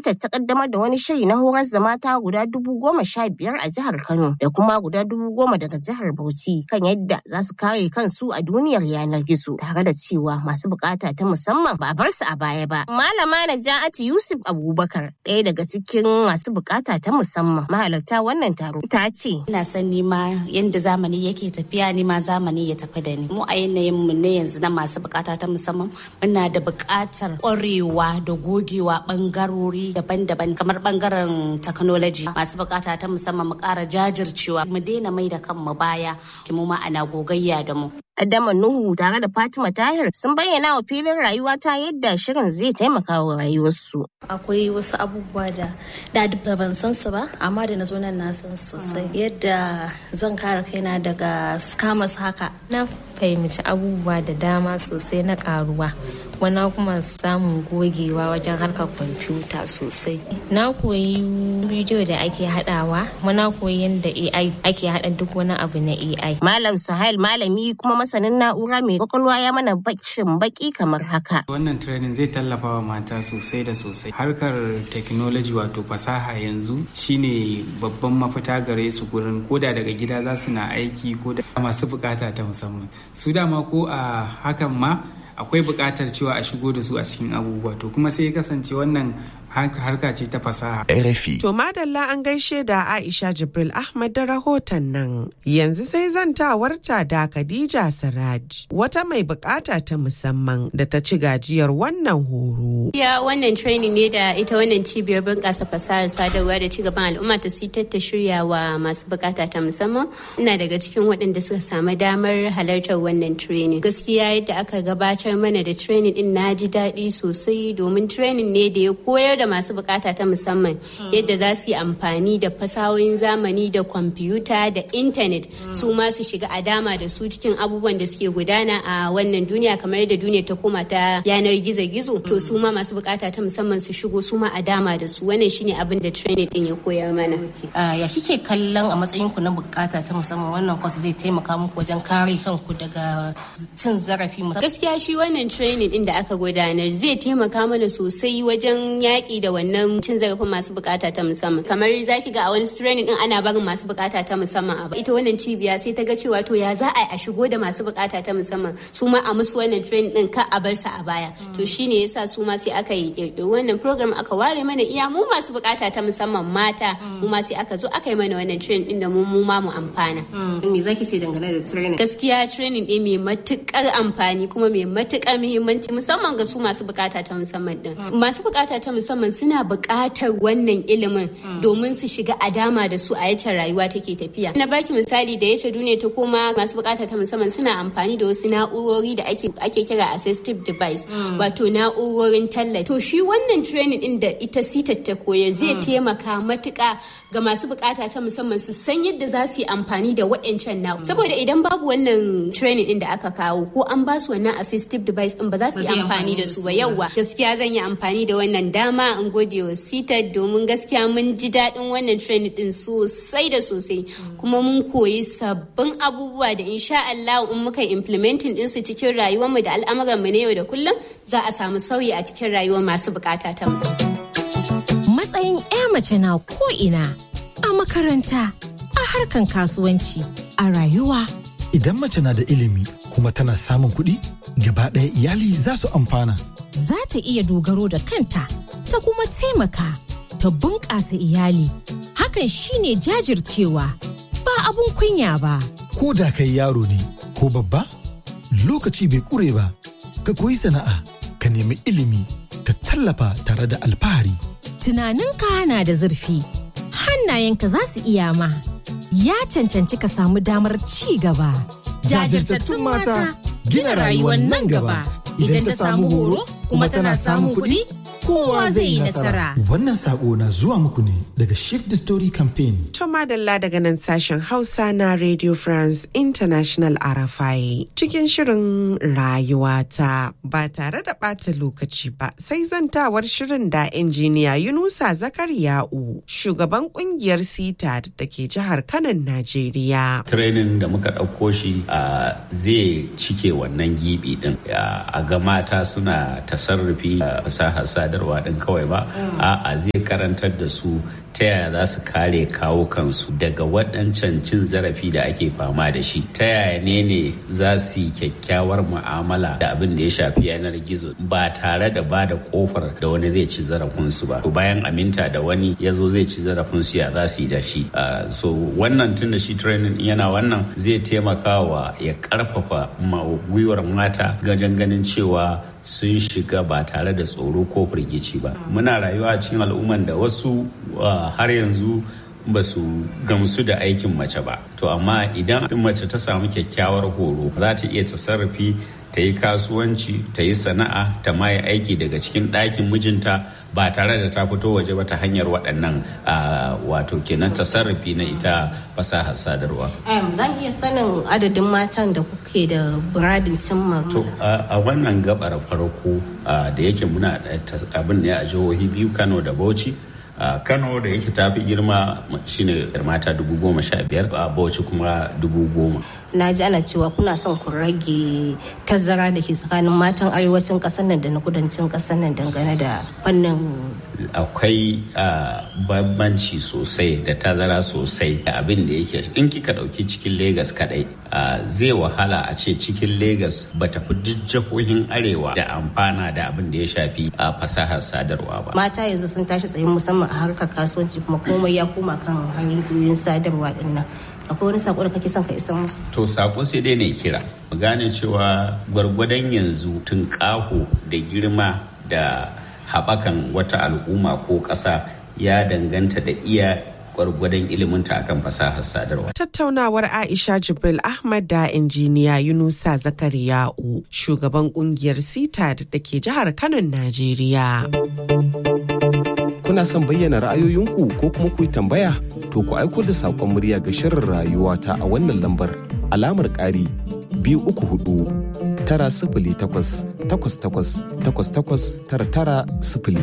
sitar ta kaddamar da wani shiri na horas da mata guda dubu goma sha biyar a jihar Kano da kuma guda dubu goma daga jihar Bauchi kan yadda za su kare kansu a duniyar yanar gizo tare da cewa masu bukata ta musamman ba a bar su a baya ba. Malama Naja'atu Yusuf Abubakar ɗaya daga cikin masu bukata ta musamman mahalarta wannan taro ta ce. Ina son nima yadda zamani yake tafiya nima zamani ya tafi da ni. Mu a yanayin mu ne yanzu na masu bukata ta musamman muna da bukatar ƙwarewa da gogewa bangarori daban-daban kamar bangaren technology masu bukata ta musamman mu ƙara jajircewa mu daina mai da kanmu baya mu ma ana gogayya da mu. Adama Nuhu tare da Fatima Tahir sun bayyana wa filin rayuwa ta yadda shirin zai taimaka wa rayuwarsu. Akwai wasu abubuwa da da ban san su ba, amma da na zo nan na san sosai. Yadda zan kare kaina daga scammers haka. Na fahimci abubuwa da dama sosai na karuwa. Wana kuma samun gogewa wajen harkar kwamfuta sosai. Na koyi bidiyo da ake haɗawa, muna koyi yadda AI ake haɗa duk wani abu na AI. Malam Suhail malami kuma masanin na'ura mai kwakwalwa ya mana bakin baki kamar haka. Wannan training zai tallafa wa mata sosai da sosai. Harkar technology wato fasaha yanzu shine babban mafita gare su gurin koda daga gida za su na aiki ko da masu bukata ta musamman. Su dama ko a hakan ma akwai buƙatar cewa a shigo da su a cikin abubuwa to kuma sai ya kasance wannan harka ce ta fasaha. RFI. To madalla an gaishe da Aisha Jibril Ahmad da rahoton nan. Yanzu sai zantawarta da Khadija Siraj wata mai bukata ta musamman da ta ci gajiyar wannan horo. Ya wannan training ne da ita wannan cibiyar bunƙasa fasahar sadarwa da cigaban al'umma ta sitar ta shirya wa masu bukata ta musamman. Ina daga cikin waɗanda suka samu damar halartar wannan training. Gaskiya yadda aka gabatar mana da training din na ji daɗi sosai domin training ne da ya koyar da masu bukata ta musamman yadda za su yi amfani da fasahohin zamani da kwamfuta da intanet su ma su shiga a dama da su cikin abubuwan da suke gudana a wannan duniya kamar yadda duniya ta koma ta yanar gizo-gizo to su ma masu bukata ta musamman su shigo su ma a dama da su wannan shine abin da training din ya koyar mana ya kike kallon a matsayin ku na bukata ta musamman wannan kwas zai taimaka muku wajen kare kanku daga cin zarafi gaskiya shi wannan training din da aka gudanar zai taimaka mana sosai wajen yaƙi da wannan cin zarafin masu bukata ta musamman kamar zaki ga a wani training din ana barin masu bukata ta musamman a ita wannan cibiya sai ta ga cewa to ya za a a shigo da masu bukata ta musamman su ma a musu wannan training din ka a bar su a baya to shine yasa su ma sai aka yi kirkiro wannan program aka ware mana iya mu masu bukata ta musamman mata mu ma sai aka zo aka yi mana wannan training din da mu mu ma mu amfana me zaki ce dangane da training gaskiya training din mai matukar amfani kuma mai matukar muhimmanci musamman ga su masu bukata ta musamman din masu bukata ta musamman suna bukatar wannan ilimin domin su shiga a dama da su a yace rayuwa take tafiya na baki misali da yace duniya ta koma masu bukata ta musamman suna amfani da wasu na'urori da ake ake kira assistive device wato na'urorin tallafi to shi wannan training din da ita sitar ta koyar zai taimaka matuka ga masu bukata ta musamman su san yadda za su yi amfani da waɗancan na saboda idan babu wannan training din da aka kawo ko an ba su wannan assistive device din ba za su yi amfani da su ba yauwa gaskiya zan yi amfani da wannan dama in gode wa sita domin gaskiya mun ji daɗin wannan training din sosai da sosai kuma mun koyi sabbin abubuwa da insha Allah in muka implementing din su cikin rayuwarmu da al'amuran mu na yau da kullum za a samu sauyi a cikin rayuwar masu bukata ta musamman. Matsayin 'ya mace na ko ina a makaranta a harkan kasuwanci a rayuwa. Idan mace na da ilimi kuma tana samun kuɗi, gaba ɗaya iyali za su amfana. Za ta iya dogaro da kanta, ta kuma taimaka, ta bunƙasa iyali. Hakan shine jajircewa, ba abun kunya ba. Ko da kai yaro ne, ko babba, lokaci bai ƙure ba, ka koyi sana'a, ka nemi ilimi, ka tallafa tare da alfahari. Tunaninka na da zurfi, hannayenka za su iya ma. Ya cancanci ka samu damar ci gaba. Jajirtattun mata gina rayuwar nan gaba. Idan ta samu horo kuma tana samun kuɗi, kowa zai yi nasara. Wannan sako na zuwa muku ne daga Shift the Story Campaign. To madalla daga nan sashen Hausa na Radio France International RFI cikin shirin rayuwata ba tare da ɓata lokaci ba sai zantawar shirin da injiniya Yunusa Zakariya'u shugaban kungiyar sita da ke jihar Kanan Najeriya. Training da muka ɗauko shi zai cike wannan gibi din a ga mata suna tasarrufi fasahar sadarwa din kawai ba a'a zai karantar da su ta yaya za su kare kawo kansu daga waɗancan cin zarafi da ake fama da shi ta yaya ne ne za su yi kyakkyawar mu'amala da abin da ya shafi yanar gizo ba tare da ba da kofar da wani zai ci zarafinsu ba bayan aminta da wani ya zo zai ci zarafinsu ya za su yi da shi so wannan tun da shi training yana wannan zai taimaka wa ya karfafa gwiwar mata gajen ganin cewa sun shiga ba tare da tsoro ko firgici ba muna rayuwa a cikin al'umman da wasu har yanzu ba su gamsu da aikin mace ba to amma idan mace ta samu kyakkyawar horo za ta iya tasarrufi ta yi kasuwanci ta yi sana'a ta ma yi aiki daga cikin ɗakin mijinta ba tare da ta fito waje ba ta hanyar waɗannan wato kenan tasarrufi na ita fasahar sadarwa. zan iya sanin adadin matan da kuke da buradin cimma. To a wannan gabar farko da yake muna abin ne a jihohi biyu Kano da Bauchi. a kano da yake tafi girma shine mata dubu goma sha biyar a bauchi kuma dubu goma na ji ana cewa kuna son ku rage tazara da ke tsakanin matan arewacin kasar nan da na kudancin kasar nan dangane da fannin akwai bambanci sosai da tazara sosai da abin da yake in kika dauki cikin Legas kadai zai wahala a ce cikin Legas ba ta fi duk jihohin arewa da amfana da abin da ya shafi a fasahar sadarwa ba mata yanzu sun tashi tsayin musamman a harkar kasuwanci kuma komai ya koma kan hanyoyin sadarwa din nan akwai wani sako da kake son ka isa musu to sako sai dai ne kira mu gane cewa gwargwadon yanzu tun kaho da girma da haɓakan wata al'umma ko ƙasa ya danganta da iya gwargwadon iliminta akan fasahar sadarwa. Tattaunawar Aisha Jibril Ahmad da injiniya Yunusa Zakariya'u shugaban kungiyar CITAD da ke jihar Kano, Najeriya. Kuna son bayyana ra'ayoyinku ko kuma ku yi tambaya? To ku aiko da saƙon murya ga shirin rayuwa ta a wannan lambar alamar ƙari biyu uku hudu tara sifili takwas takwas takwas takwas takwas tara tara sifili.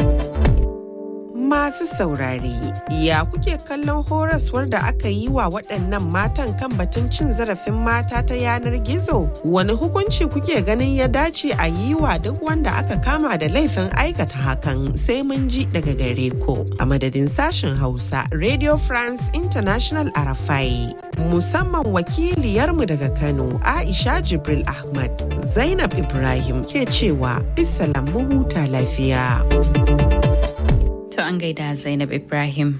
Masu saurare, ya kuke kallon horaswar da aka yi wa waɗannan matan kan batun cin zarafin mata ta yanar gizo? Wani hukunci kuke ganin ya dace a yi wa duk wanda aka kama da laifin aikata hakan sai mun ji daga gare ku. A madadin sashen Hausa, Radio France International Arafai. Musamman wakiliyarmu daga Kano, Aisha Jibril Ahmad, Zainab Ibrahim ke cewa bisalam huta lafiya. To an gaida Zainab Ibrahim.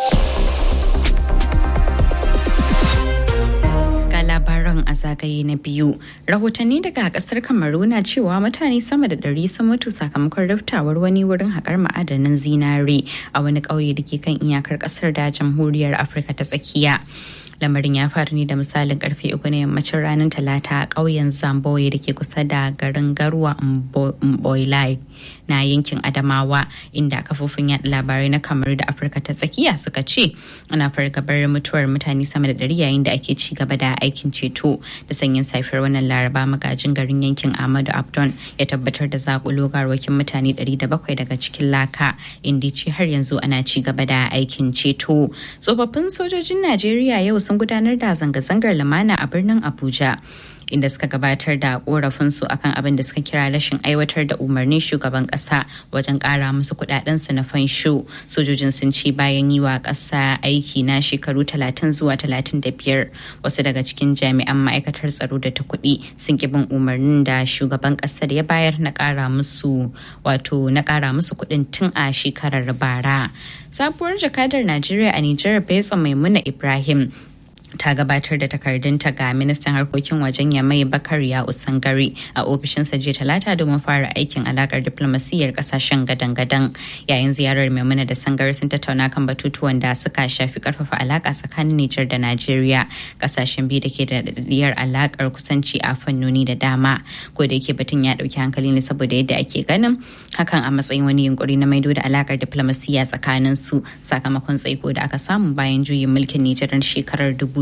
Ga labaran a zagaye na biyu. Rahotanni daga kasar Kamaru na cewa mutane sama da ɗari sun mutu sakamakon riftawar wani wurin haƙar ma'adanin zinare a wani ƙauye da ke kan iyakar ƙasar da jamhuriyar Afirka ta tsakiya. lamarin ya faru ne da misalin karfe uku na yammacin ranar talata a ƙauyen zamboye da ke kusa da garin garwa mboilai na yankin adamawa inda kafofin yada labarai na kamaru da afirka ta tsakiya suka ce ana fargabar mutuwar mutane sama da ɗari yayin da ake ci gaba da aikin ceto da sanyin safiyar wannan laraba magajin garin yankin ahmadu abdon ya tabbatar da zakulo garwakin mutane ɗari da bakwai daga cikin laka inda ce har yanzu ana ci gaba da aikin ceto tsofaffin sojojin najeriya yau sun gudanar da zanga-zangar lumana a birnin Abuja. inda suka gabatar da korafinsu akan abin da suka kira rashin aiwatar da umarnin shugaban kasa wajen kara musu kudadensu na fansho sojojin sun ce bayan yi wa kasa aiki na shekaru 30 zuwa 35 wasu daga cikin jami'an ma'aikatar tsaro da ta kuɗi sun ki bin umarnin da shugaban kasar ya bayar na kara musu wato na kara musu kuɗin tun a shekarar bara sabuwar jakadar najeriya a nijar betsa maimuna ibrahim ta gabatar da takardunta ga ministan harkokin wajen yamai bakar ya usangari a ofishinsa jiya talata domin fara aikin alakar diplomasiyyar kasashen gadan-gadan yayin ziyarar maimuna da sangari sun tattauna kan batutuwan da suka shafi karfafa alaka tsakanin nijar da najeriya kasashen biyu da ke da daɗaɗɗiyar alakar kusanci a fannoni da dama ko da yake batun ya ɗauki hankali ne saboda yadda ake ganin hakan a matsayin wani yunkuri na maido da alakar diplomasiyya tsakanin su sakamakon tsaiko da aka samu bayan juyin mulkin nijar shekarar dubu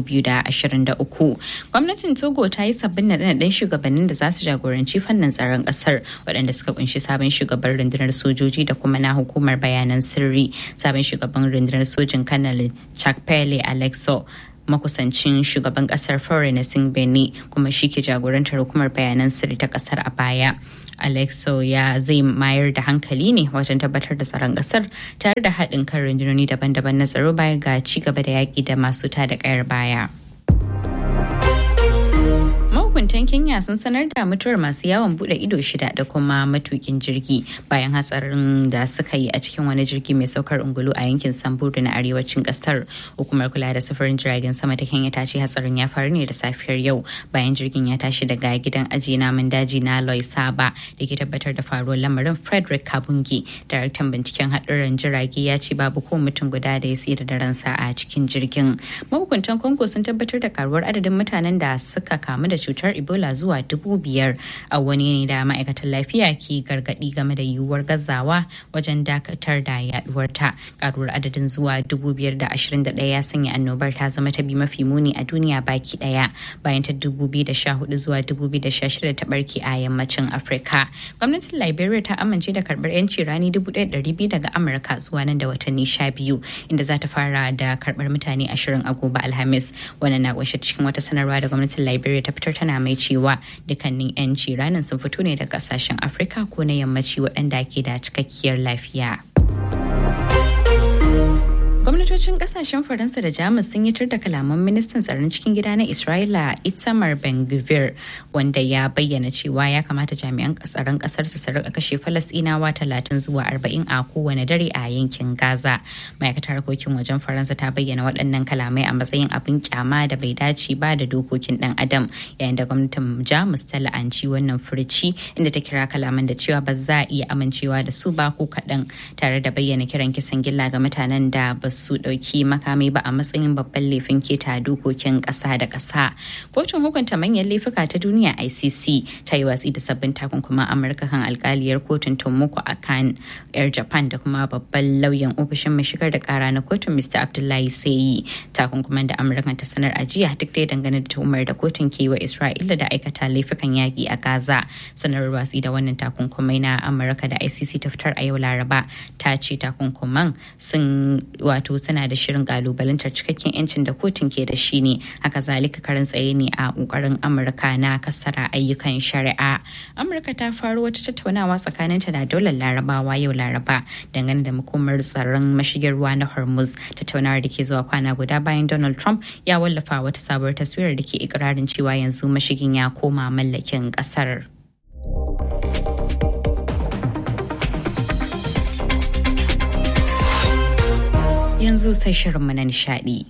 2023 gwamnatin togo ta yi sabbin naɗe-naɗen shugabannin da za su jagoranci fannin tsaron ƙasar waɗanda suka kunshi sabon shugaban rundunar sojoji da kuma na hukumar bayanan sirri sabon shugaban rundunar sojin kanal chakpele alexo makusancin shugaban kasar Faure Singh Beni kuma shi ke jagorantar hukumar bayanan sirri ta kasar a baya. alexo ya zai mayar da hankali ne wajen tabbatar da tsaron kasar tare da haɗin kan rundunoni daban-daban na tsaro baya ga ci gaba da yaƙi da masu tada kayar baya. mahukuntan kenya sun sanar da mutuwar masu yawon bude ido shida da kuma matukin jirgi bayan hatsarin da suka yi a cikin wani jirgi mai saukar ungulu a yankin samburu na arewacin kasar hukumar kula da sufurin jiragen sama ta kenya ta ce hatsarin ya faru ne da safiyar yau bayan jirgin ya tashi daga gidan ajiye namun daji na loy saba da ke tabbatar da faruwar lamarin frederick kabungi daraktan binciken haɗurran jirage ya ce babu ko mutum guda da ya tsira da ransa a cikin jirgin mahukuntan congo sun tabbatar da karuwar adadin mutanen da suka kamu da cutar ebola zuwa dubu biyar a wani ne da ma'aikatan lafiya ke gargadi game da yiwuwar gazawa wajen dakatar da yaduwar ta karuwar adadin zuwa dubu biyar da ashirin da ɗaya ya sanya annobar ta zama ta bi mafi muni a duniya baki ɗaya bayan ta dubu biyu da sha hudu zuwa dubu biyu da sha shida ta barke a yammacin afirka gwamnatin liberia ta amince da karɓar yanci rani dubu ɗaya ɗari biyu daga amurka zuwa nan da watanni sha biyu inda za ta fara da karɓar mutane ashirin a gobe alhamis wannan na kunshe cikin wata sanarwa da gwamnatin liberia ta fitar tana mai cewa dukkanin 'yanci ranar sun fito ne daga kasashen afirka ko na yammaci waɗanda ke da cikakkiyar lafiya. gwamnatocin kasashen faransa da jamus sun yi tur da kalaman ministan tsaron cikin gida na isra'ila itamar ben gvir wanda ya bayyana cewa ya kamata jami'an tsaron kasar su rika kashe falasɗinawa talatin zuwa arba'in a kowane dare a yankin gaza ma'aikatar harkokin wajen faransa ta bayyana waɗannan kalamai a matsayin abin kyama da bai dace ba da dokokin ɗan adam yayin da gwamnatin jamus ta la'anci wannan furci inda ta kira kalaman da cewa ba za a iya amincewa da su ba ko kaɗan tare da bayyana kiran kisan gilla ga mutanen da ba su ɗauki makami ba a matsayin babban laifin keta dokokin ƙasa da ƙasa. Kotun hukunta manyan laifuka ta duniya ICC ta yi watsi da sabbin takunkuman Amurka kan alkaliyar kotun Tomoko a kan 'yar Japan da kuma babban lauyan ofishin mai shigar da ƙara na kotun Mr. Abdullahi Sayi. Takunkuman da Amurka ta sanar a jiya duk dai dangane da tuhumar da kotun ke wa Isra'ila da aikata laifukan yaƙi a Gaza. Sanarwar watsi da wannan takunkumai na Amurka da ICC ta fitar a yau Laraba ta ce takunkuman sun wato suna da shirin kalubalantar cikakken yancin da kotun ke da shi ne haka zalika karin tsaye ne a kokarin amurka na kasara ayyukan shari'a amurka ta faro wata tattaunawa tsakaninta da daular larabawa yau laraba dangane da makomar tsaron mashigin ruwa na hormuz tattaunawar da ke zuwa kwana guda bayan donald trump ya wallafa wata sabuwar taswirar da ke ikirarin cewa yanzu mashigin ya koma mallakin kasar. yanzu sai shirinmu na nishadi.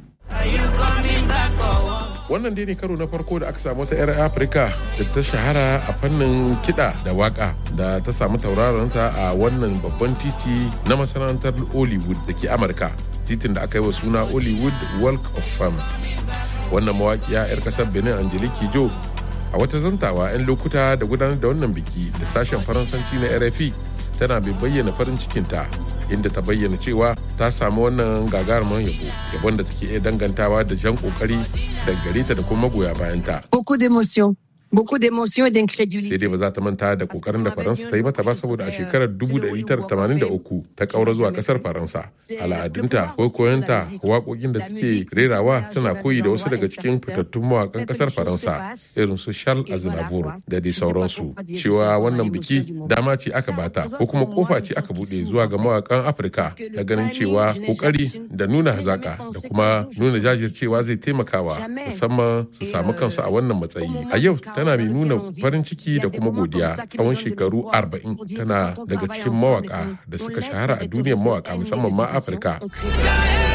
Wannan dai ne karo na farko da aka samu ta 'yar Afirka da ta shahara a fannin kiɗa da waka da ta samu tauraronta a wannan babban titi na masana'antar Hollywood da ke Amurka. Titin da aka yi wa suna Hollywood Walk of Fame. Wannan mawaƙiya 'yar ƙasar Benin Angelique Jo a wata zantawa 'yan lokuta da gudanar da wannan biki da sashen faransanci na rfi tana bai bayyana farin cikinta inda ta bayyana cewa ta samu wannan gagarumar yabo yabon da take iya dangantawa da jan kokari da gare ta da kuma magoya bayanta Beaucoup d'émotions. Beaucoup d'émotions et d'incrédulité. sai dai ba za ta manta da kokarin da faransa ta yi mata ba saboda a shekarar 1983 ta kaura zuwa kasar faransa al'adunta koyonta waƙoƙin da take rerawa tana koyi da wasu daga cikin fitattun mawakan kasar faransa irin su charles aznavour da dai sauransu cewa wannan biki dama ce aka bata ko kuma kofa ce aka bude zuwa ga mawakan afirka na ganin cewa kokari da nuna hazaka da kuma nuna jajircewa zai taimakawa musamman su samu kansu a wannan matsayi a yau tana mai nuna farin ciki da kuma godiya tsawon shekaru 40 tana daga cikin mawaka da suka shahara a duniyar mawaka musamman ma afirka